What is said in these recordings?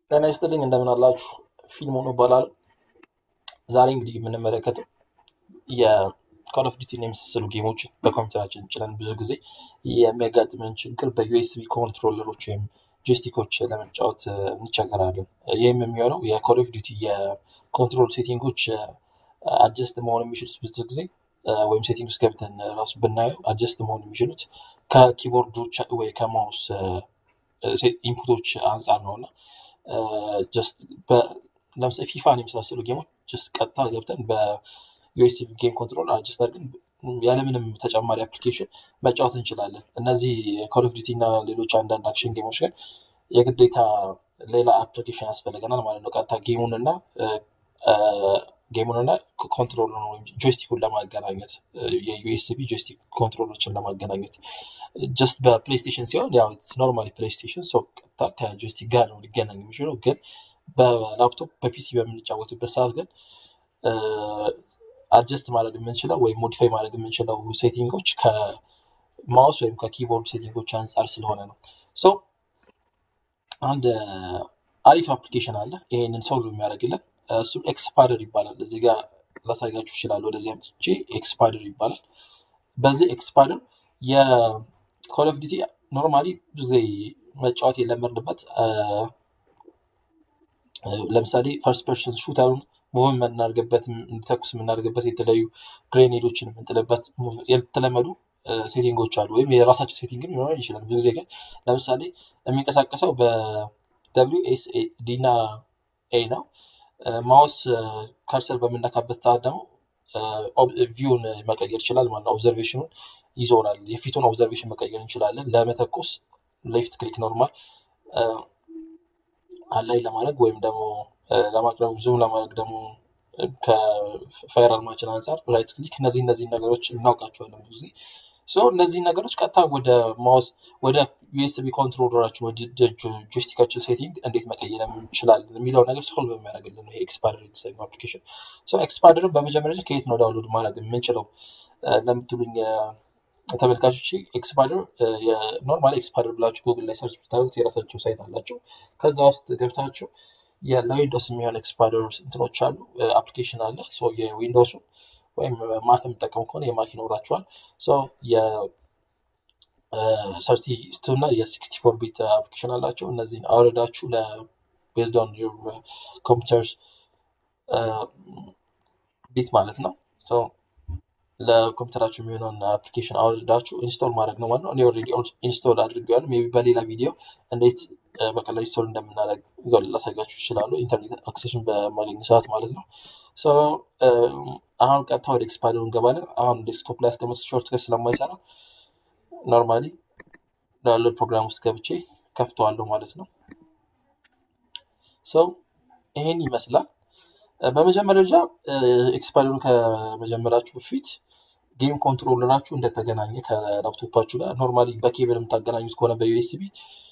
ጤና ይስጥልኝ እንደምን አላችሁ? ፊልሙን ይባላል። ዛሬ እንግዲህ የምንመለከተው የኮል ኦፍ ዲቲን የመሳሰሉ ጌሞችን በኮምፒውተራችን ጭነን ብዙ ጊዜ የሚያጋጥመን ችግር በዩኤስቢ ኮንትሮለሮች ወይም ጆይስቲኮች ለመጫወት እንቸገራለን። ይህም የሚሆነው የኮል ኦፍ ዲቲ የኮንትሮል ሴቲንጎች አጀስት መሆን የሚችሉት ብዙ ጊዜ ወይም ሴቲንግ ውስጥ ገብተን ራሱ ብናየው አጀስት መሆን የሚችሉት ከኪቦርዶች ወይ ከማውስ ኢንፑቶች አንጻር ነው እና ጀስት ለምሳሌ ፊፋን የመሳሰሉ ጌሞች ጀስት ቀጥታ ገብተን በዩኤስቢ ጌም ኮንትሮል አጀስት አድርገን ያለምንም ተጨማሪ አፕሊኬሽን መጫወት እንችላለን። እነዚህ ኮል ኦፍ ዲቲ እና ሌሎች አንዳንድ አክሽን ጌሞች ግን የግዴታ ሌላ አፕሊኬሽን ያስፈልገናል ማለት ነው። ቀጥታ ጌሙን እና ጌሙን እና ኮንትሮል ወይም ጆይስቲኩን ለማገናኘት የዩኤስቢ ጆይስቲክ ኮንትሮሎችን ለማገናኘት ጀስት በፕሌይስቴሽን ሲሆን ያው ኖርማሊ ፕሌይስቴሽን ሰው ቀጥታ ከጆይስቲክ ጋር ነው ሊገናኝ የሚችለው። ግን በላፕቶፕ በፒሲ በምንጫወትበት ሰዓት ግን አጀስት ማድረግ የምንችለው ወይም ሞዲፋይ ማድረግ የምንችለው ሴቲንጎች ከማውስ ወይም ከኪቦርድ ሴቲንጎች አንጻር ስለሆነ ነው። ሶ አንድ አሪፍ አፕሊኬሽን አለ ይህንን ሶልቭ የሚያደርግልን እሱም ኤክስፓደር ይባላል። እዚህ ጋር ላሳያችሁ ይችላል። ወደዚህ አምጥቼ ኤክስፓደር ይባላል። በዚህ ኤክስፓደር የኮል ኦፍ ዲቲ ኖርማሊ ብዙ ጊዜ መጫወት የለመድንበት ለምሳሌ ፈርስት ፐርሰን ሹተሩን ሙቭ የምናደርግበት እንዲተኩስ የምናደርግበት የተለያዩ ግሬኔዶችን የምንጥልበት የተለመዱ ሴቲንጎች አሉ። ወይም የራሳቸው ሴቲንግም ሊኖረን ይችላል። ብዙ ጊዜ ግን ለምሳሌ የሚንቀሳቀሰው በደብሊው ኤስ ዲ እና ኤ ነው። ማውስ ከርሰር በምነካበት ሰዓት ደግሞ ቪውን መቀየር ይችላል ማለት ነው። ኦብዘርቬሽኑን ይዞራል። የፊቱን ኦብዘርቬሽን መቀየር እንችላለን። ለመተኮስ ሌፍት ክሊክ ኖርማል አላይ ለማድረግ ወይም ደግሞ ለማቅረብ ዙም ለማድረግ ደግሞ ከፋየር አርማችን አንጻር ራይት ክሊክ እነዚህ እነዚህ ነገሮች እናውቃቸዋለን ብዙ ጊዜ ሰው እነዚህ ነገሮች ቀጥታ ወደ ማውስ ወደ ዩኤስቢ ኮንትሮለራችን ወደ ጆይስቲካችን ሴቲንግ እንዴት መቀየር እንችላለን የሚለው ነገር ሶልቭ የሚያደርግልን ነው ኤክስፓደር የተሰኘው አፕሊኬሽን። ኤክስፓደርን በመጀመሪያ ከየት ነው ዳውንሎድ ማድረግ የምንችለው ለምትሉኝ ተመልካቾች ኤክስፓደር ኖርማሊ ኤክስፓደር ብላችሁ ጉግል ላይ ሰርች ብታደርጉት የራሳቸው ሳይት አላቸው። ከዛ ውስጥ ገብታችሁ ለዊንዶስ የሚሆን ኤክስፓደር እንትኖች አሉ፣ አፕሊኬሽን አለ። የዊንዶሱን ወይም ማክ የሚጠቀሙ ከሆነ የማክ ይኖራቸዋል። የሰርቲ ቱ እና የሲክስቲ ፎር ቢት አፕሊኬሽን አላቸው። እነዚህን አውረዳችሁ ለቤዝድ ኦን ዩር ኮምፒውተር ቢት ማለት ነው ለኮምፒውተራችሁ የሚሆነውን አፕሊኬሽን አውርዳችሁ ኢንስቶል ማድረግ ነው ማለት ነው። እኔ ኦልሬዲ ኢንስቶል አድርጌዋለሁ። ሜይ ቢ በሌላ ቪዲዮ እንዴት በቀላሉ ኢንስቶል እንደምናደርግ ላሳያችሁ ይችላሉ። ኢንተርኔት አክሴሽን በማገኝ ሰዓት ማለት ነው። አሁን ቀጥታ ወደ ኤክስፓደሩ እንገባለን። አሁን ዴስክቶፕ ላይ ያስቀመጡት ሾርት ከት ስለማይሰራ ኖርማሊ ዳውንሎድ ፕሮግራም ውስጥ ገብቼ ከፍተዋለሁ ማለት ነው። ሰው ይሄን ይመስላል። በመጀመሪያ ደረጃ ኤክስፓደሩን ከመጀመራችሁ በፊት ጌም ኮንትሮለራችሁ እንደተገናኘ ከላፕቶፓችሁ ጋር ኖርማሊ በኬብል የምታገናኙት ከሆነ በዩኤስቢ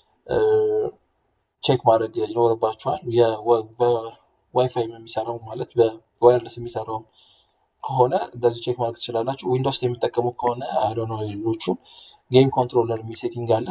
ቼክ ማድረግ ይኖርባችኋል። በዋይፋይ የሚሰራው ማለት በዋይርለስ የሚሰራው ከሆነ እንደዚህ ቼክ ማድረግ ትችላላችሁ። ዊንዶውስ የሚጠቀሙ ከሆነ አይዶነ ሌሎቹ ጌም ኮንትሮለር የሚል ሴቲንግ አለ።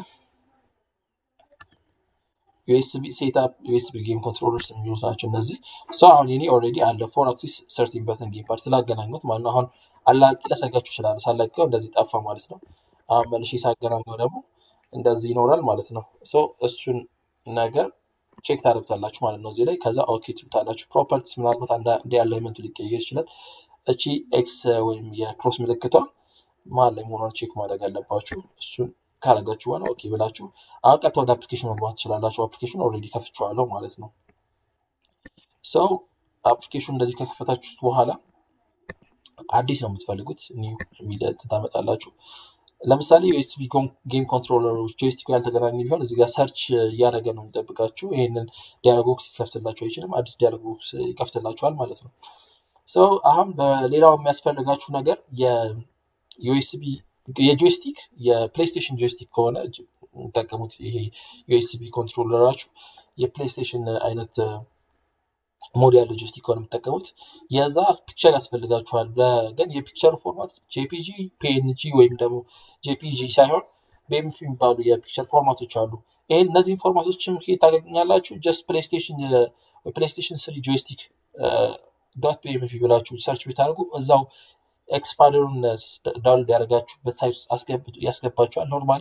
ዩኤስቢ ሴትአፕ ዩኤስቢ ጌም ኮንትሮለርስ የሚሉት ናቸው እነዚህ። ሰው አሁን የኔ ኦልሬዲ አለ ፎር አክሲስ ሰርቲን በተን ጌም ፓድ ስላገናኙት ማለት ነው። አሁን አላቂ ላሳያችሁ ይችላሉ። ሳላቂው እንደዚህ ጠፋ ማለት ነው። አሁን መልሼ ሳገናኘው ደግሞ እንደዚህ ይኖራል ማለት ነው። ሶ እሱን ነገር ቼክ ታደርጉታላችሁ ማለት ነው እዚህ ላይ። ከዛ ኦኬ ትሉታላችሁ። ፕሮፐርቲስ ምናልባት አንድ ያለ ኤሌመንቱ ሊቀየር ይችላል። እቺ ኤክስ ወይም የክሮስ ምልክቷ መሀል ላይ መሆኗን ቼክ ማድረግ አለባችሁ። እሱን ካረጋችሁ በኋላ ኦኬ ብላችሁ አሁን ቀጥታ ወደ አፕሊኬሽን መግባት ትችላላችሁ። አፕሊኬሽን ኦልሬዲ ከፍቼዋለሁ ማለት ነው። ሰው አፕሊኬሽን እንደዚህ ከከፈታችሁት በኋላ አዲስ ነው የምትፈልጉት ኒው የሚል ታመጣላችሁ። ለምሳሌ ዩኤስቢ ጌም ኮንትሮለሮች ጆይስቲኩ ያልተገናኘ ቢሆን እዚህ ጋር ሰርች እያደረገ ነው የሚጠብቃችሁ። ይህንን ዲያሎግ ቦክስ ይከፍትላችሁ አይችልም። አዲስ ዲያሎግ ቦክስ ይከፍትላችኋል ማለት ነው። ሰው አሁን በሌላው የሚያስፈልጋችሁ ነገር የዩኤስቢ የጆይስቲክ የፕሌይስቴሽን ጆይስቲክ ከሆነ የሚጠቀሙት ይሄ ዩኤስቢ ኮንትሮለራችሁ የፕሌይስቴሽን አይነት ሞድ ያለው ጆይስቲክ ከሆነ የምትጠቀሙት የዛ ፒክቸር ያስፈልጋችኋል። ግን የፒክቸር ፎርማት ጄፒጂ፣ ፒኤንጂ ወይም ደግሞ ጄፒጂ ሳይሆን በኤምፒ የሚባሉ የፒክቸር ፎርማቶች አሉ። ይህን እነዚህን ፎርማቶችም ከየት ታገኛላችሁ? ጀስት ፕሌይስቴሽን ፕሌይስቴሽን ስሪ ጆይስቲክ ዶት ፒኤምፒ ብላችሁ ሰርች ብታደርጉ እዛው ኤክስፓንደሩን ዳውንሎድ ያደረጋችሁበት ሳይት ውስጥ አስገብቶ- ያስገባችኋል። ኖርማሊ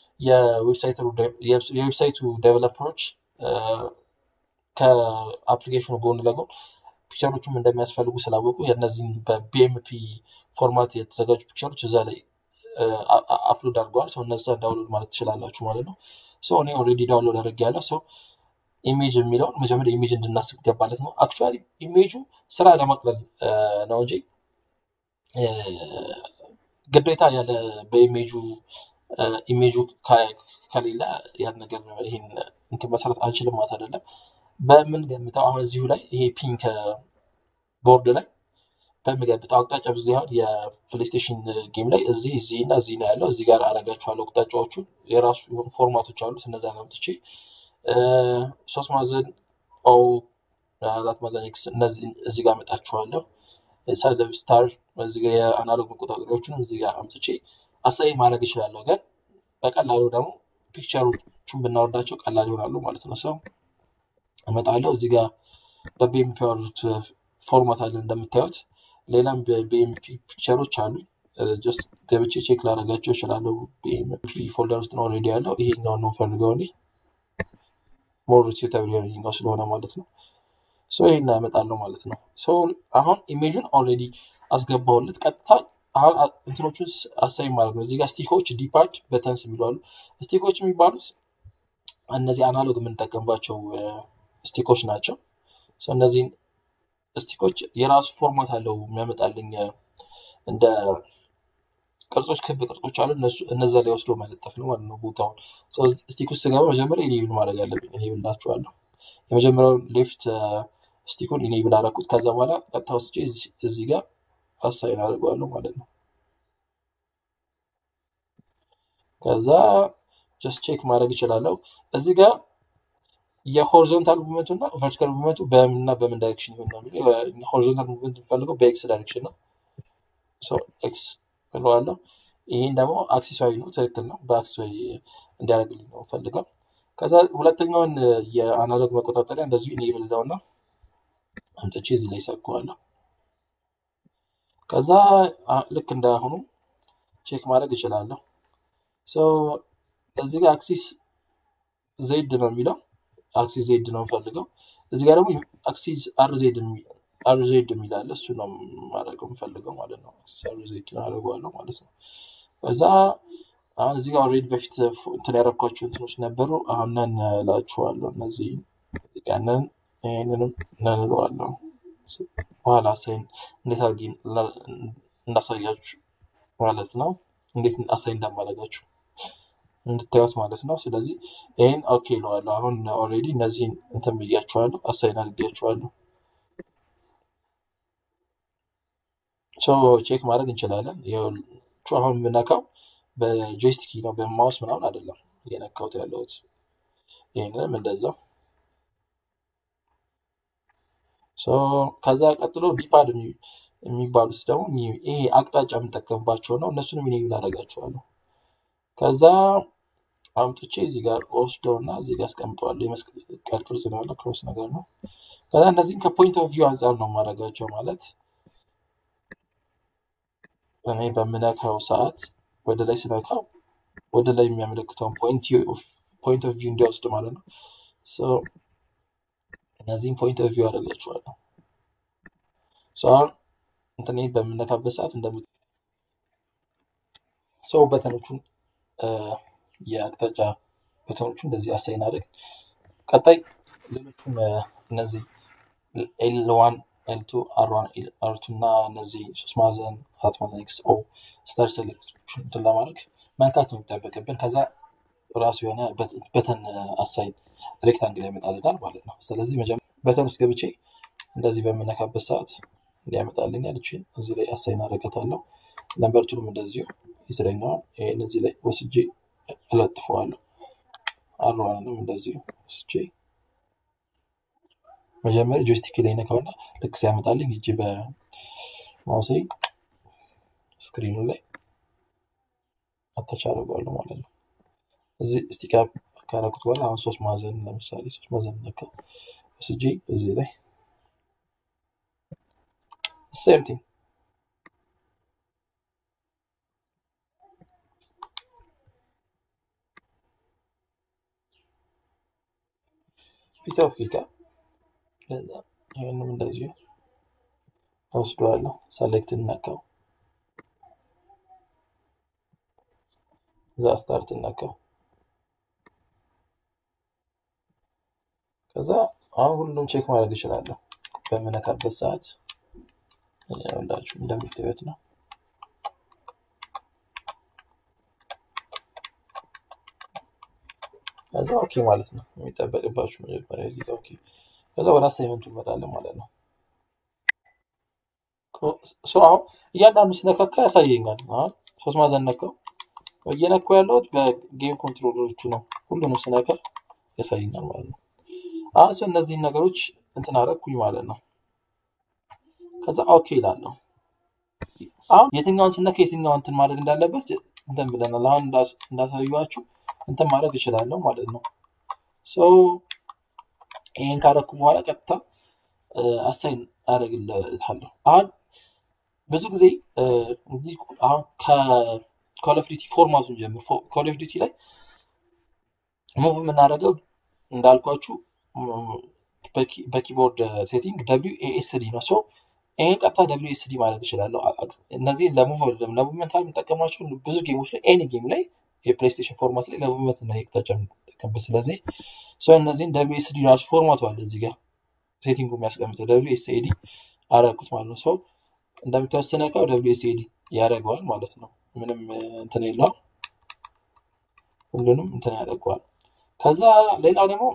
የዌብሳይቱ ዴቨሎፐሮች ከአፕሊኬሽኑ ጎን ለጎን ፒክቸሮቹም እንደሚያስፈልጉ ስላወቁ የእነዚህን በቢኤምፒ ፎርማት የተዘጋጁ ፒክቸሮች እዛ ላይ አፕሎድ አድርገዋል። ሰው እነዛ ዳውንሎድ ማለት ትችላላችሁ ማለት ነው። ሰው እኔ ኦልሬዲ ዳውንሎድ አድርጌያለሁ። ሰው ኢሜጅ የሚለውን መጀመሪያ ኢሜጅ እንድናስብ ገባለት ነው። አክቹዋሊ ኢሜጁ ስራ ለማቅለል እ፣ ነው እንጂ እ፣ ግዴታ ያለ በኢሜጁ እ፣ ኢሜጁ ከ- ከሌለ ያን ነገር ይሄን እንትን መሰረት አንችልም ማለት አይደለም። በምን ገምተው አሁን እዚሁ ላይ ይሄ ፒንክ ቦርድ ላይ በምገምተው አቅጣጫ ብዙ ያህል የፕሌይስቴሽን ጌም ላይ እዚህ እዚህ እና እዚህ ነው ያለው። እዚህ ጋር አረጋችኋለሁ አቅጣጫዎቹ የራሱ የሆኑ ፎርማቶች አሉት። እነዛን አምጥቼ እ፣ ሶስት ማዕዘን ኦ አራት ማዕዘን ኤክስ እነዚህ እዚህ ጋር አመጣችኋለሁ። ሰለብ ስታር እዚህ ጋር የአናሎግ መቆጣጠሪያዎቹንም እዚህ ጋር አምጥቼ አሳይ ማድረግ እችላለሁ። ግን በቀላሉ ደግሞ ፒክቸሮቹን ብናወርዳቸው ቀላል ይሆናሉ ማለት ነው። ሰው እመጣለሁ እዚህ ጋር በቢኤምፒ ያወሩት ፎርማት አለ እንደምታዩት። ሌላም በቢኤምፒ ፒክቸሮች አሉ። ጀስት ገብቼ ቼክ ላደርጋቸው እችላለሁ። ቢኤምፒ ፎልደር ውስጥ ነው ኦልሬዲ ያለው። ይሄኛውን ነው ፈልገው እኔ ሞር ሱተብል የሆነ ይሄኛው ስለሆነ ማለት ነው። ሶ ይሄን ያመጣለሁ ማለት ነው። ሶ አሁን ኢሜጁን ኦልሬዲ አስገባውለት ቀጥታ አሁን አ- እንትኖቹን ስ- አሳይ ማለት ነው። እዚህ ጋር ስቲኮች ዲፓድ በተንስ የሚሉ አሉ። ስቲኮች የሚባሉት እነዚህ አናሎግ የምንጠቀምባቸው እ፣ ስቲኮች ናቸው። ሶ እነዚህን ስቲኮች የራሱ ፎርማት አለው የሚያመጣልኝ እ፣ እንደ ቅርጾች ክብ ቅርጾች አሉ። እነሱ እነዛ ላይ ወስዶ መለጠፍ ነው ማለት ነው ቦታውን። ሶ ስቲክ ውስጥ ስገባ መጀመሪያ ኢኔብል ማድረግ አለብኝ። ኢኔብል ላችኋለሁ። የመጀመሪያውን ሌፍት ስቲኩን ኢኔብል አደረኩት። ከዛ በኋላ ቀጥታ ወስጄ እዚህ እዚህ ጋር አሳይን አድርገዋለሁ ማለት ነው። ከዛ ጀስት ቼክ ማድረግ እችላለሁ። እዚህ ጋር የሆሪዞንታል ሙቭመንቱ እና ቨርቲካል ሙቭመንቱ በምንና በምን ዳይሬክሽን ይሆን ነው የሚለው። ሆሪዞንታል ሙቭመንት የምፈልገው በኤክስ ዳይሬክሽን ነው። ሶ ኤክስ እለዋለሁ። ይህን ደግሞ አክሲሳዊ ነው፣ ትክክል ነው። በአክሲሳዊ እንዲያደርግልኝ ነው ፈልገው። ከዛ ሁለተኛውን እ፣ የአናሎግ መቆጣጠሪያ እንደዚሁ ኢኔብል ለውና አምጥቼ እዚህ ላይ ሰካዋለሁ። ከዛ አ- ልክ እንዳሁኑ ቼክ ማድረግ እችላለሁ። ሶ እዚህ ጋር አክሲስ ዜድ ነው የሚለው አክሲስ ዜድ ነው የምፈልገው። እዚህ ጋር ደግሞ አክሲስ አር ዜድ አር ዜድ የሚል አለ። እሱ ነው ማድረገው የምፈልገው ማለት ነው። አክሲስ አር ዜድ አደርገዋለሁ ማለት ነው። ከዛ አሁን እዚህ ጋር ኦልሬዲ በፊት ፍ- እንትን ያደረኳቸው እንትኖች ነበሩ። አሁን ነን እላችኋለሁ። እነዚህ ያንን ይህንንም ነን እለዋለሁ። ስ- በኋላ አሳይን እንዴት አድርጌ ላ- እንዳሳያችሁ ማለት ነው። እንዴት አሳይን እንዳማረጋችሁ እንድታዩት ማለት ነው። ስለዚህ ይህን ኦኬ እለዋለሁ። አሁን ኦልሬዲ እነዚህን እንትን ብያችኋለሁ፣ አሳይን አድርጌያችኋለሁ። ሶ ቼክ ማድረግ እንችላለን። ይኸውላችሁ አሁን የምነካው በጆይስቲክ ነው፣ በማውስ ምናምን አይደለም እየነካሁት ያለሁት። ይህንንም እንደዛው። ሶ ከዛ ቀጥሎ ዲፓድ የሚ- የሚባሉት ደግሞ እኚህ- ይሄ አቅጣጫ የምንጠቀምባቸው ነው። እነሱንም ኢኔብል አደርጋቸዋለሁ። ከዛ አምጥቼ እዚህ ጋር ወስደው እና እዚህ ጋር አስቀምጠዋለሁ። የመስቀል ቅርጽ ነው ያለው፣ ክሮስ ነገር ነው። ከዛ እነዚህም ከፖይንት ኦፍ ቪው አንጻር ነው የማደርጋቸው። ማለት እኔ በምነካው ሰዓት ወደ ላይ ስነካው ወደ ላይ የሚያመለክተውን ፖይንት ኦፍ ቪው እንዲወስድ ማለት ነው። ሶ እነዚህም ፖይንት ኦፍ ቪው አደርጋቸዋለሁ። ሶ አሁን እንትን በምነካበት ሰዓት እንደም ሰው በተኖቹን እ፣ የአቅጣጫ በተኖቹ እንደዚህ አሳይን አድርግ። ቀጣይ ሌሎቹን እ፣ እነዚህ ኤል ዋን ኤል ቱ አር ዋን አር ቱ እና እነዚህ ሶስት ማዕዘን አራት ማዕዘን ኤክስ ኦ ስታር ሴሌክት እንትን ለማድረግ መንካት ነው የሚጠበቅብን። ከዛ ራሱ የሆነ በት- በተን አሳይን ሬክታንግል ያመጣልናል ማለት ነው። ስለዚህ መጀመሪያ በተን ውስጥ ገብቼ እንደዚህ በምነካበት ሰዓት እንዲያመጣልኛል። እችን እዚህ ላይ አሳይን አደርጋታለሁ። ነምበርቱንም እንደዚሁ ይስረኛዋል። ይህን እዚህ ላይ ወስጄ እለጥፈዋለሁ። አርዋንንም እንደዚሁ ወስጄ መጀመሪያ ጆይስቲክ ላይ ነካውና ልክ ሲያመጣልኝ እጅ በማውሴ ስክሪኑ ላይ አታች አደርገዋለሁ ማለት ነው። እዚህ ስቲክ ካረኩት በኋላ አሁን ሶስት ማዕዘን ለምሳሌ ሶስት ማዕዘን ነካው ወስጄ እዚህ ላይ ሴም ቲንግ ፒስ ኦፍ ኬክ ለዛ ይህንም እንደዚሁ ወስደዋለሁ። ሰሌክት ነካው፣ እዛ ስታርት ነካው። ከዛ አሁን ሁሉም ቼክ ማድረግ እችላለሁ በምነካበት ሰዓት ሁላችሁ እንደምታዩት ነው። ከዛ ኦኬ ማለት ነው የሚጠበቅባችሁ መጀመሪያ እዚህ ጋር ኦኬ። ከዛ ወደ አሳይመንቱ እንመጣለን ማለት ነው። ሶ አሁን እያንዳንዱ ስነካካ ያሳየኛል። አሁን ሶስት ማዕዘን ነካው። እየነካው ያለሁት በጌም ኮንትሮለሮቹ ነው። ሁሉንም ስነካ ያሳየኛል ማለት ነው። አሁን ሰው እነዚህን ነገሮች እንትን አደረኩኝ ማለት ነው። ከዛ ኦኬ ይላለሁ። አሁን የትኛውን ስነካ የትኛውን እንትን ማድረግ እንዳለበት እንትን ብለናል። አሁን እንዳሳዩዋችሁ እንትን ማድረግ እችላለሁ ማለት ነው። ሶ ይህን ካረኩ በኋላ ቀጥታ አሳይን አደርግለታለሁ። አሁን ብዙ ጊዜ አሁን ከኮል ኦፍ ዲቲ ፎርማቱን ጀምር ኮል ኦፍ ዲቲ ላይ ሙቭ የምናደርገው እንዳልኳችሁ በኪቦርድ ሴቲንግ ደብሊው ኤኤስዲ ነው። ሶ ይህን ቀጥታ ደብሊው ኤስዲ ማለት እችላለሁ። እነዚህ ለሙቭመንት የምጠቀማቸው ብዙ ጌሞች ላይ ኤኒ ጌም ላይ የፕሌይስቴሽን ፎርማት ላይ ለሙቭመንት እና የቅጣጫ የምጠቀምበት ስለዚህ ሰው እነዚህን ደብሊው ኤስዲ ራሱ ፎርማቱ አለ እዚህ ጋር ሴቲንጉ የሚያስቀምጠው ደብሊው ኤስኤዲ አረኩት ማለት ነው። ሰው እንደምትወስነ እቃው ደብሊው ኤስኤዲ ያደርገዋል ማለት ነው። ምንም እንትን የለውም። ሁሉንም እንትን ያደርገዋል። ከዛ ሌላው ደግሞ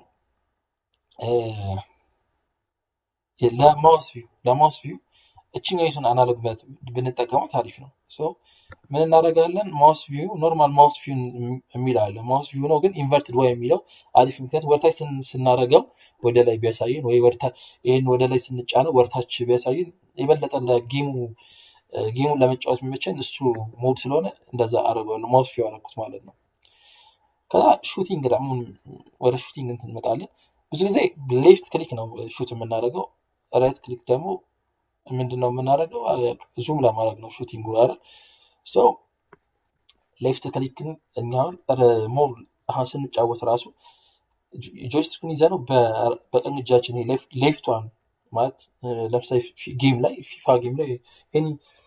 ለማውስ ቪው ለማውስ ቪው እችኛይቱን አናሎግ ብንጠቀማት አሪፍ ነው። ምን እናደርጋለን? ማውስ ቪው ኖርማል ማውስ ቪው የሚል አለ። ማውስ ቪው ነው ግን ኢንቨርትድ ወይ የሚለው አሪፍ፣ ምክንያት ወርታች ስናደርገው ወደ ላይ ቢያሳየን ወይ ይህን ወደ ላይ ስንጫነው ወርታች ቢያሳየን የበለጠ ለጌሙ ጌሙን ለመጫወት የሚመቸን እሱ ሞድ ስለሆነ እንደዛ አደርገዋለሁ። ማውስ ቪው አደረኩት ማለት ነው። ከዛ ሹቲንግ ደግሞ ወደ ሹቲንግ እንትን እንመጣለን። ብዙ ጊዜ ሌፍት ክሊክ ነው ሹት የምናደርገው፣ ራይት ክሊክ ደግሞ ምንድን ነው የምናደርገው? ዙም ለማድረግ ነው ሹቲንግ አይደል? ሰው ሌፍት ክሊክን እኛውን ሞር አሁን ስንጫወት ራሱ ጆይስቲክን ይዘ ነው በቀኝ እጃችን ሌፍቷን ማለት ለምሳሌ ጌም ላይ ፊፋ ጌም ላይ ኒ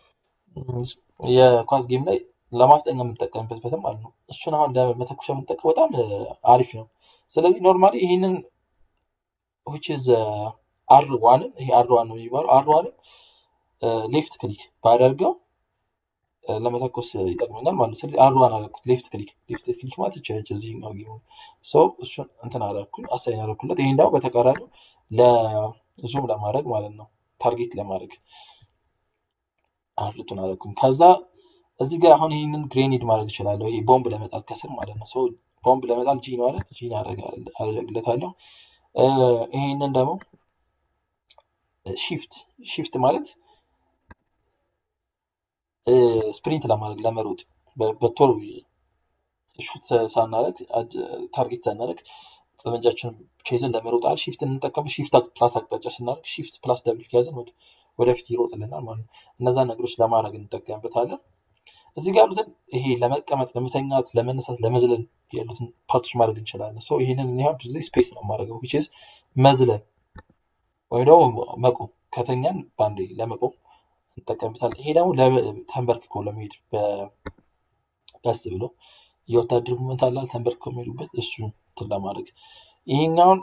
የኳስ ጌም ላይ ለማፍጠኛ የምንጠቀምበት በትም ማለት ነው። እሱን አሁን ለመተኮሻ የምንጠቀም በጣም አሪፍ ነው። ስለዚህ ኖርማሊ ይህንን ዊች ኢዝ አር ዋንን ይሄ አር ዋን ነው የሚባለው አር ዋንን ሌፍት ክሊክ ባደርገው ለመተኮስ ይጠቅመኛል ማለት ነው። ስለዚህ አር ዋን አደረኩት ሌፍት ክሊክ ሌፍት ክሊክ ማለት ይችላል እዚህኛው ጌሙ ሰው እሱን እንትን አደረኩኝ አሳይን አደረኩለት። ይሄን ደግሞ በተቃራኒው ለዙም ለማድረግ ማለት ነው ታርጌት ለማድረግ አርቱን አደረኩኝ። ከዛ እዚህ ጋር አሁን ይህንን ግሬኔድ ማድረግ እችላለሁ። ይሄ ቦምብ ለመጣል ከስር ማለት ነው። ሰው ቦምብ ለመጣል ጂ ነው አይደል? ጂን አደርግለታለሁ። ይሄንን ደግሞ ሺፍት ሺፍት ማለት ስፕሪንት ለማድረግ ለመሮጥ በቶሎ ሹት ሳናደርግ ታርጌት ሳናደርግ ጠመንጃችንን ብቻ ይዘን ለመሮጥ አል ሺፍት እንጠቀም ሺፍት ፕላስ አቅጣጫ ስናደርግ ሺፍት ፕላስ ደብል ከያዘን ወደፊት ይሮጥልናል ማለት ነው። እነዛን ነገሮች ለማድረግ እንጠቀምበታለን። እዚህ ጋር ያሉትን ይሄ ለመቀመጥ፣ ለመተኛት፣ ለመነሳት፣ ለመዝለል ያሉትን ፓርቶች ማድረግ እንችላለን። ሰው ይህንን እኔ ብዙ ጊዜ ስፔስ ነው የማደርገው ዊች ኢዝ መዝለል ወይም ደግሞ መቆም ከተኛን በአንዴ ለመቆም እንጠቀምበታለን። ይሄ ደግሞ ተንበርክኮ ለመሄድ ቀስ ብሎ የወታደር ሙመንት አላል ተንበርክኮ የሚሄዱበት እሱን እንትን ለማድረግ ይሄኛውን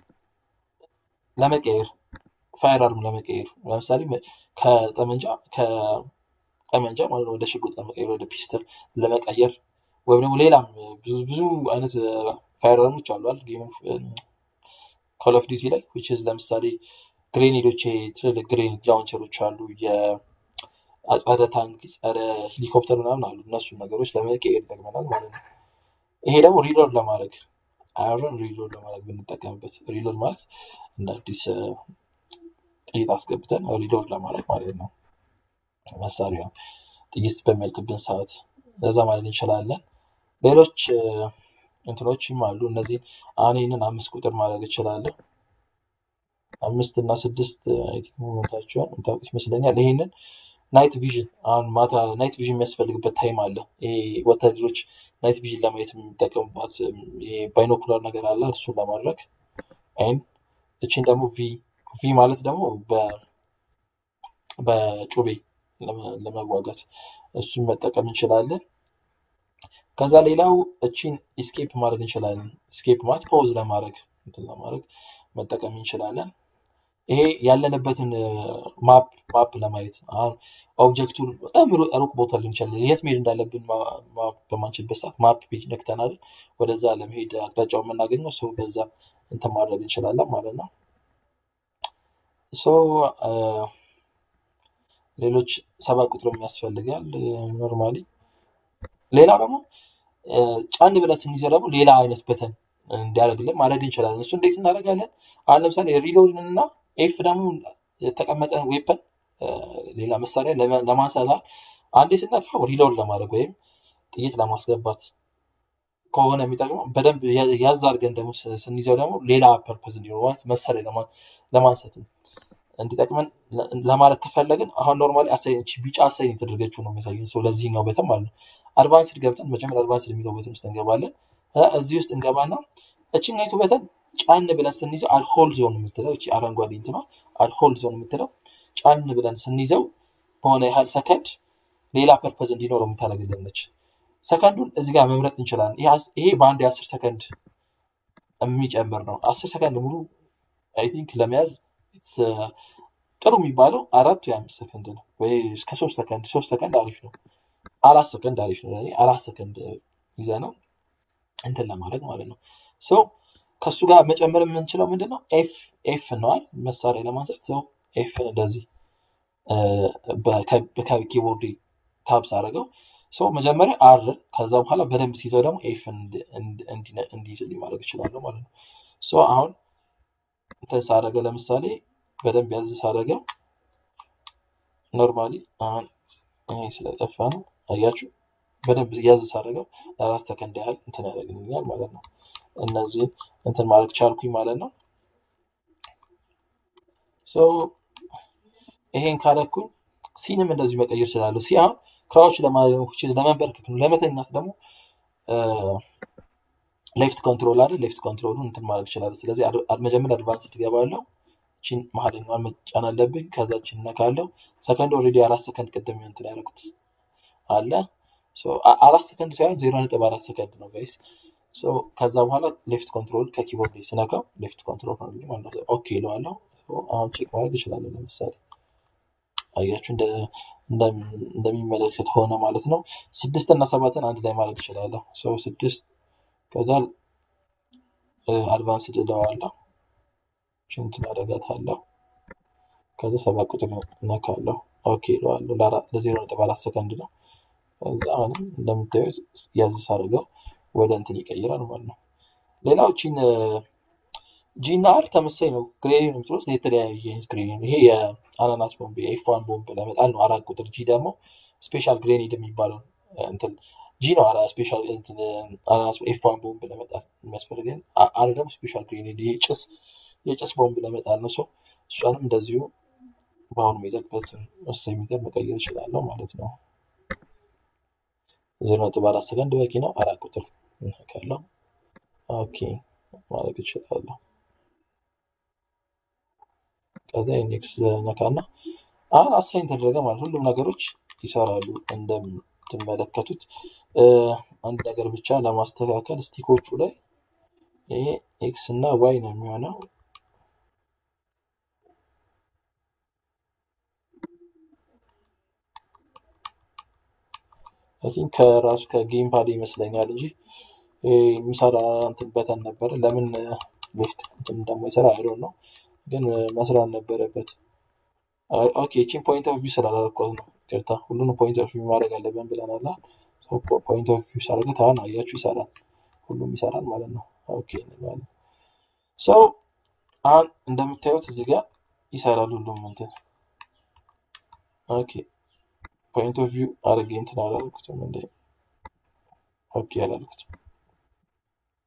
ለመቀየር ፋየር አርም ለመቀየር ለምሳሌ ከጠመንጃ ከጠመንጃ ማለት ወደ ሽጉጥ ለመቀየር ወደ ፒስተል ለመቀየር ወይም ደግሞ ሌላም ብዙ ብዙ አይነት ፋየር አርሞች አሏል ጌም ኮል ኦፍ ዲቲ ላይ ዊች ኢዝ ለምሳሌ ግሬኔዶች ትልልቅ ግሬኔድ ላውንቸሮች አሉ። የጸረ ታንክ ጸረ ሄሊኮፕተር ምናምን አሉ። እነሱን ነገሮች ለመቀየር ይጠቅመናል ማለት ነው። ይሄ ደግሞ ሪሎድ ለማድረግ አያርን ሪሎድ ለማድረግ ብንጠቀምበት ሪሎድ ማለት እንደ አዲስ ጥይት አስገብተን ሪሎድ ለማድረግ ማለት ነው። መሳሪያ ጥይት በሚያልቅብን ሰዓት ለዛ ማድረግ እንችላለን። ሌሎች እንትኖችም አሉ። እነዚህ አሁን ይህንን አምስት ቁጥር ማድረግ እችላለሁ። አምስት እና ስድስት ሞመንታቸውን የምታውቁት ይመስለኛል። ይህንን ናይት ቪዥን አሁን ማታ ናይት ቪዥን የሚያስፈልግበት ታይም አለ። ይሄ ወታደሮች ናይት ቪዥን ለማየት የሚጠቀሙባት ባይኖኩላር ነገር አለ። እርሱን ለማድረግ አይን እችን ደግሞ ቪ ቪ ማለት ደግሞ በጩቤ ለመዋጋት እሱን መጠቀም እንችላለን። ከዛ ሌላው እቺን ኢስኬፕ ማድረግ እንችላለን። ኢስኬፕ ማለት ፖዝ ለማድረግ እንትን ለማድረግ መጠቀም እንችላለን። ይሄ ያለንበትን ማፕ ማፕ ለማየት አሁን ኦብጀክቱን በጣም ሩቅ ቦታ ሊሆን ይችላል። የት መሄድ እንዳለብን ማወቅ በማንችልበት ሰዓት ማፕ ፔጅ ነክተናል ወደዛ ለመሄድ አቅጣጫው የምናገኘው ሰው በዛ እንትን ማድረግ እንችላለን ማለት ነው። ሶ ሌሎች ሰባት ቁጥርም ያስፈልጋል ኖርማሊ። ሌላው ደግሞ ጫን ብለን ስንይዘው ደግሞ ሌላ አይነት በተን እንዲያደርግልን ማድረግ እንችላለን። እሱ እንዴት እናደርጋለን? አሁን ለምሳሌ ሪሎድን እና ኤፍ ደግሞ የተቀመጠ ዌፐን ሌላ መሳሪያ ለማንሳት አንዴ ስነካው ሪሎድ ለማድረግ ወይም ጥይት ለማስገባት ከሆነ የሚጠቅመው በደንብ ያዝ አድርገን ደግሞ ስንይዘው ደግሞ ሌላ ፐርፐዝ እንዲኖር መሳሪያ ለማንሳት እንዲጠቅመን ለማድረግ ከፈለግን አሁን ኖርማሊ አሳይን ቢጫ አሳይን የተደረገችው ነው የሚያሳየን ሰው ለዚህኛው በተን ማለት ነው። አድቫንስድ ገብተን መጀመሪያ አድቫንስድ የሚለው በተን ውስጥ እንገባለን። እዚህ ውስጥ እንገባና እችኛይቱ በተን ጫን ብለን ስንይዘው አድሆል ዞን የምትለው እቺ አረንጓዴ እንትኗ አድሆል ዞን የምትለው ጫን ብለን ስንይዘው በሆነ ያህል ሰከንድ ሌላ ፐርፐዝ እንዲኖረው የምታደርግልን ነች። ሰከንዱን እዚህ ጋር መምረጥ እንችላለን። ይሄ በአንድ የአስር ሰከንድ የሚጨምር ነው። አስር ሰከንድ ሙሉ አይ ቲንክ ለመያዝ ጥሩ የሚባለው አራት ወይ አምስት ሰከንድ ነው፣ ወይ እስከ ሶስት ሰከንድ። ሶስት ሰከንድ አሪፍ ነው። አራት ሰከንድ አሪፍ ነው። አራት ሰከንድ ይዘ ነው እንትን ለማድረግ ማለት ነው። ሰው ከእሱ ጋር መጨመር የምንችለው ምንድን ነው? ኤፍ ኤፍ ነዋል መሳሪያ ለማንሳት ሰው ኤፍን እንደዚህ ከኪቦርድ ታብስ አደረገው ሰው መጀመሪያ አርን ከዛ በኋላ በደንብ ሲይዘው ደግሞ ኤፍን እንዲይዝልኝ ማድረግ ይችላለሁ ማለት ነው። ሶ አሁን እንትን ሳደረገ ለምሳሌ በደንብ ያዝ ሳደረገው ኖርማሊ አሁን ይሄ ስለጠፋ ነው አያችሁ። በደንብ ያዝ ሳደረገው ለአራት ሰከንድ ያህል እንትን ያደርግልኛል ማለት ነው። እነዚህን እንትን ማድረግ ቻልኩኝ ማለት ነው። ይሄን ካደረኩኝ ሲንም እንደዚሁ መቀየር እችላለሁ። ሲ አሁን ክራዎች ለማድረግ ነው፣ ለመንበርከክ ነው። ለመተኛት ደግሞ ሌፍት ኮንትሮል አይደል? ሌፍት ኮንትሮሉን እንትን ማድረግ ይችላሉ። ስለዚህ መጀመሪያ አድቫንስ ትገባለሁ። ቺን መሀለኛዋን መጫን አለብኝ። ከዛ ቺን ነካለው። ሰከንድ ኦልሬዲ አራት ሰከንድ ቅድም እንትን ያደረኩት አለ። አራት ሰከንድ ሳይሆን ዜሮ ነጥብ አራት ሰከንድ ነው ጋይስ። ከዛ በኋላ ሌፍት ኮንትሮል ከኪቦርድ ስነካው ሌፍት ኮንትሮል ነው ማለት ነው። ኦኬ ይለዋለሁ። አሁን ቼክ ማድረግ እችላለሁ። ለምሳሌ አያችሁ እንደሚመለከት ሆነ ማለት ነው። ስድስት እና ሰባትን አንድ ላይ ማድረግ እችላለሁ። ሰው ስድስት ከዛ አድቫንስ እለዋለሁ። ችንትን አደርጋታለሁ። ከዛ ሰባት ቁጥር ነካለሁ። ኦኬ እለዋለሁ። ለዜሮ ነጥብ አራት ሰከንድ ነው። ከዛ አሁንም እንደምታዩት ያዝ ሳደርገው ወደ እንትን ይቀይራል ማለት ነው። ሌላው ቺን ጂ እና አር ተመሳይ ነው። ግሬኒ ነው የምትሉት የተለያየ አይነት ግሬኒ ነው። ይሄ የአናናስ ቦምብ የኤፍ ዋን ቦምብ ለመጣል ነው አራት ቁጥር። ጂ ደግሞ ስፔሻል ግሬኔድ የሚባለው እንትን ጂ ነው። ስፔሻል አናናስ ኤፍ ዋን ቦምብ ለመጣል የሚያስፈልገን፣ አር ደግሞ ስፔሻል ግሬኔድ ይሄ ጭስ የጭስ ቦምብ ለመጣል ነው። ሰው እሷንም እንደዚሁ በአሁኑ ሜተድ በወሳኝ ሜተድ መቀየር እችላለሁ ማለት ነው። ዜሮ ነጥብ አራት ሰከንድ በቂ ነው። አራት ቁጥር ካለው ኦኬ ማድረግ እችላለሁ። ከዛ ኔክስት ነካና አሁን አሳይን ተደረገ ማለት ሁሉም ነገሮች ይሰራሉ። እንደምትመለከቱት አንድ ነገር ብቻ ለማስተካከል ስቲኮቹ ላይ ይሄ ኤክስ እና ዋይ ነው የሚሆነው። ከራሱ ከጌም ፓድ ይመስለኛል እንጂ የሚሰራ እንትን በተን ነበረ። ለምን ሌፍት እንትን እንደማይሰራ አይዶን ነው ግን መስራት ነበረበት። ኦኬ ቺን ፖይንት ኦፍ ቪው ስላላረኳት ነው ቅርታ። ሁሉንም ፖይንት ኦፍ ቪው ማድረግ አለብን ብለናል። ፖይንት ኦፍ ቪው ሳደርገት አሁን አያችሁ ይሰራል፣ ሁሉም ይሰራል ማለት ነው። ኦኬ እንላለን። ሰው አሁን እንደምታዩት እዚህ ጋር ይሰራል ሁሉም እንትን ኦኬ ፖይንት ኦፍ ቪው አድርጌ እንትን አላልኩትም እንደ ኦኬ አላልኩትም።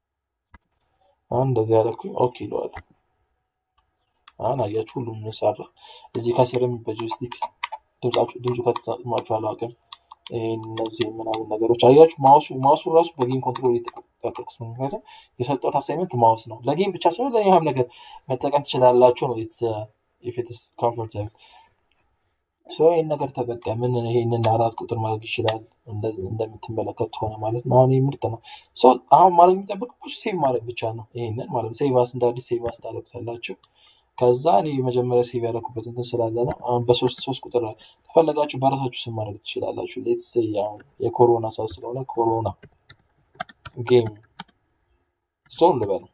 አሁን እንደዚህ ያደረኩኝ ኦኬ ይለዋለሁ። አሁን አያችሁ ሁሉም ሰራ። እዚህ ከስርም በጆይስቲክ ድምፁ ከተሰማችሁ አላውቅም። እነዚህ ምናምን ነገሮች አያችሁ። ማውሱ ማውሱ ራሱ በጌም ኮንትሮል የተቆጣጠርኩት ነው። ምክንያቱም የሰጠሁት አሳይመንት ማውስ ነው። ለጌም ብቻ ሳይሆን ለኛም ነገር መጠቀም ትችላላችሁ ነው ኢፌትስ ኮምፎርታብል ሰው ይህን ነገር ተጠቀምን። ይህንን አራት ቁጥር ማድረግ ይችላል። እንደምትመለከት ሆነ ማለት ነው። አሁን ይህ ምርጥ ነው። ሰው አሁን ማድረግ የሚጠበቅባችሁ ሴቭ ማድረግ ብቻ ነው። ይህንን ማለት ነው። ሴቭ አስ እንደ አዲስ ሴቭ አስ ታደርጉታላችሁ። ከዛ እኔ መጀመሪያ ሴቭ ያደረኩበት እንትን ስላለ ነው። አሁን በሶስት ሶስት ቁጥር ከፈለጋችሁ በራሳችሁ ስም ማድረግ ትችላላችሁ። ሌትስ አሁን የኮሮና ሰዓት ስለሆነ ኮሮና ጌም ስቶር ልበል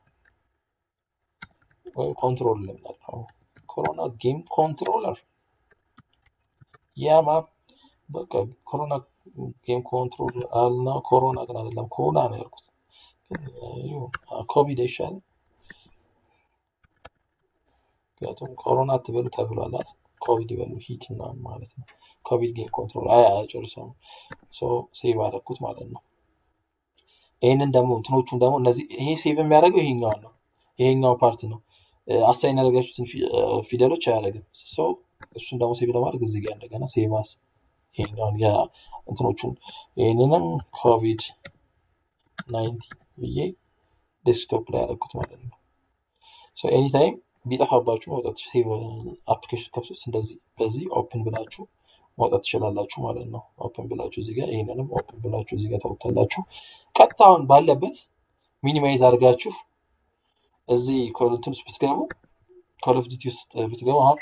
ወይም ኮንትሮል ልበል። ኮሮና ጌም ኮንትሮለር ያማ በቃ ኮሮና ጌም ኮንትሮል አልና ኮሮና ግን አይደለም ኮና ነው ያልኩት። ኮቪድ አይሻልም? ምክንያቱም ኮሮና አትበሉ ተብሏል አይደል? ኮቪድ ይበሉ ሂት ምናምን ማለት ነው። ኮቪድ ጌም ኮንትሮል አይ አይጨርሰውም። ሴቭ አደረኩት ማለት ነው። ይህንን ደግሞ እንትኖቹን ደግሞ እነዚህ ይሄ ሴቭ የሚያደርገው ይሄኛው ነው። ይሄኛው ፓርት ነው። አሳይን ያደረጋችሁትን ፊደሎች አያደርግም። ሰው እሱን ደግሞ ሴቭ ለማድረግ እዚህ ጋር እንደገና ሴቭ አስ ይሄኛውን እንትኖቹን ይህንንም ኮቪድ ናይንቲን ብዬ ዴስክቶፕ ላይ ያደረኩት ማለት ነው። ኤኒታይም ቢጠፋባችሁ ማውጣት ሴቭ አፕሊኬሽን ከፍቶት እንደዚህ በዚህ ኦፕን ብላችሁ ማውጣት ትችላላችሁ ማለት ነው። ኦፕን ብላችሁ እዚህ ጋር ይህንንም ኦፕን ብላችሁ እዚህ ጋር ታውታላችሁ። ቀጥታውን ባለበት ሚኒማይዝ አድርጋችሁ እዚህ ኮልንትን ውስጥ ብትገቡ ኮል ኦፍ ዲቲ ውስጥ ብትገቡ አሁን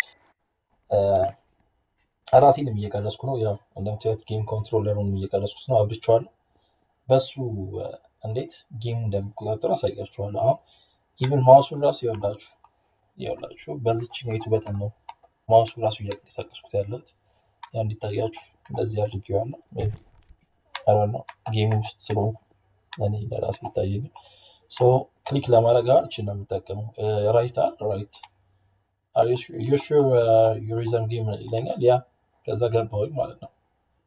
ራሴንም እየቀረስኩ ነው። ያው እንደምታዩት ጌም ኮንትሮለሩን እየቀረስኩት ነው፣ አብርቼዋለሁ። በሱ እንዴት ጌም እንደሚቆጣጠሩ አሳያችኋለሁ። አሁን ኢቨን ማውሱን ራሱ ይወላችሁ ይወላችሁ በዚች ሜቱ በተን ነው ማውሱ ራሱ እያንቀሳቀስኩት ያለሁት ያ እንዲታያችሁ እንደዚህ አድርጌዋለሁ። ነው ጌም ውስጥ ስለሆንኩ እኔ ለራሴ ይታየኛል። ሰው ክሊክ ለማድረግ አሁን እችን ነው የምጠቀመው። ራይት አል ራይት ዩሹ ዩሪዝም ጌም ይለኛል። ያ ከዛ ገባሁኝ ማለት ነው።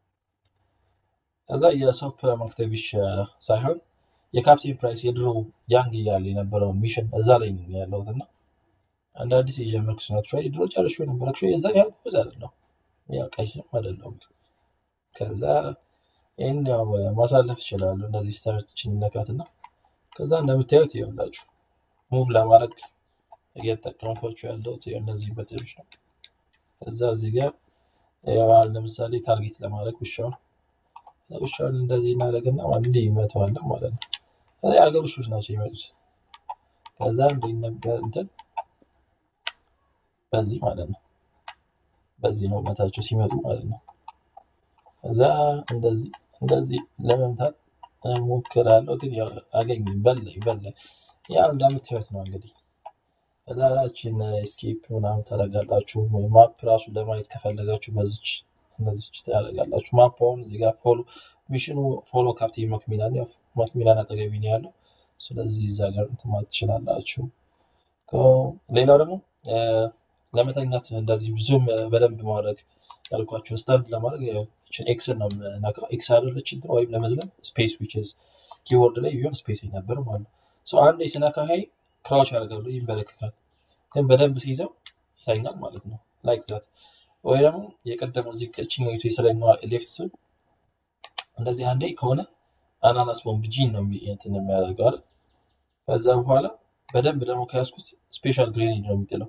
ከዛ የሶፕ ማክተቪሽ ሳይሆን የካፕቴን ፕራይስ የድሮ ያንግ እያለ የነበረውን ሚሽን እዛ ላይ ነው ያለሁት እና አንድ አዲስ የጀመርኩ ናቸው። ድሮ ጨርሼ ነበር። የዛን ያህል ጎበዝ አይደለሁም፣ ያው ቀይም አይደለሁም። ከዛ ይህን ያው ማሳለፍ ይችላሉ። እንደዚህ ስታርትችን ነካትና ከዛ እንደምታዩት ይኸውላችሁ ሙቭ ለማድረግ እየተጠቀምኳቸው ያለሁት እነዚህ በቴሮች ነው። ከዛ እዚህ ጋር ለምሳሌ ታርጌት ለማድረግ ውሻውን ውሻውን እንደዚህ እናደርግና አንዴ ይመተዋለን ማለት ነው። ከዛ የሀገር ውሾች ናቸው ይመጡት። ከዛ እንደ ነበር እንትን በዚህ ማለት ነው። በዚህ ነው መታቸው ሲመጡ ማለት ነው። ከዛ እንደዚህ እንደዚህ ለመምታት ሞክራለሁ፣ ግን አገኝ በላይ በላይ ያው እንደምታዩት ነው እንግዲህ ከዛችን ስኬፕ ምናምን ታደርጋላችሁ። ማፕ ራሱ ለማየት ከፈለጋችሁ በዚች እንደዚች ታደርጋላችሁ። ማፕ አሁን እዚህ ጋር ፎሎ ሚሽኑ ፎሎ ካፕቴን ማክሚላን ያው ማክሚላን አጠገቢ ነው ያለው። ስለዚህ እዛ ጋር እንትን ማለት ትችላላችሁ። ሌላው ደግሞ ለመተኛት እንደዚህ ዙም በደንብ ማድረግ ያልኳችሁ ስታንድ ለማድረግ ችን ኤክስን ነው የምነካው። ኤክስ አደለች ወይም ለመዝለም ስፔስ ዊችዝ ኪቦርድ ላይ ቢሆን ስፔስ ነበር ማለት ነው። አንዴ ስነካ ሀይ ክራውች ያደርጋሉ ይመለከታል። ግን በደንብ ሲይዘው ይተኛል ማለት ነው። ላይክ ዛት ወይ ደግሞ የቀደመው እዚህ ችኛዊቱ የስለኛዋ ሌፍት እንደዚህ አንዴ ከሆነ አናናስ ቦምብ ጂን ነው እንትን የሚያደርገው አይደል? ከዛ በኋላ በደንብ ደግሞ ከያዝኩት ስፔሻል ግሬኔድ ነው የሚጥለው።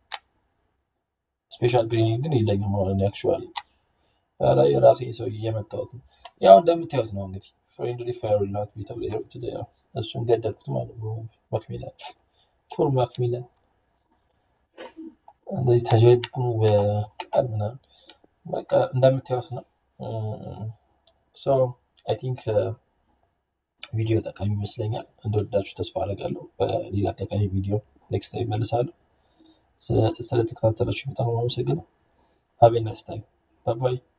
ስፔሻል ግሬኔድ ግን የለኝም ማለት ነው። አክቹዋሊ ኧረ የራሴ ሰው እየመታሁት ያው እንደምታዩት ነው እንግዲህ ፍሬንድሊ ፋየር ላት ቤተው እሱን ገደልኩት ማለት ነው። ማክሚላን ፎር ማክሚላን እንደዚህ ተጀብኑ በቃል ምናምን በቃ እንደምታዩት ነው። ሶ አይ ቲንክ ቪዲዮ ጠቃሚ ይመስለኛል። እንደወዳችሁ ተስፋ አደርጋለሁ። በሌላ ጠቃሚ ቪዲዮ ኔክስት ታይም እመልሳለሁ። ስለተከታተላችሁ በጣም አመሰግናለሁ። ሀብ ኤ ናይስ ታይም ባይ ባይ።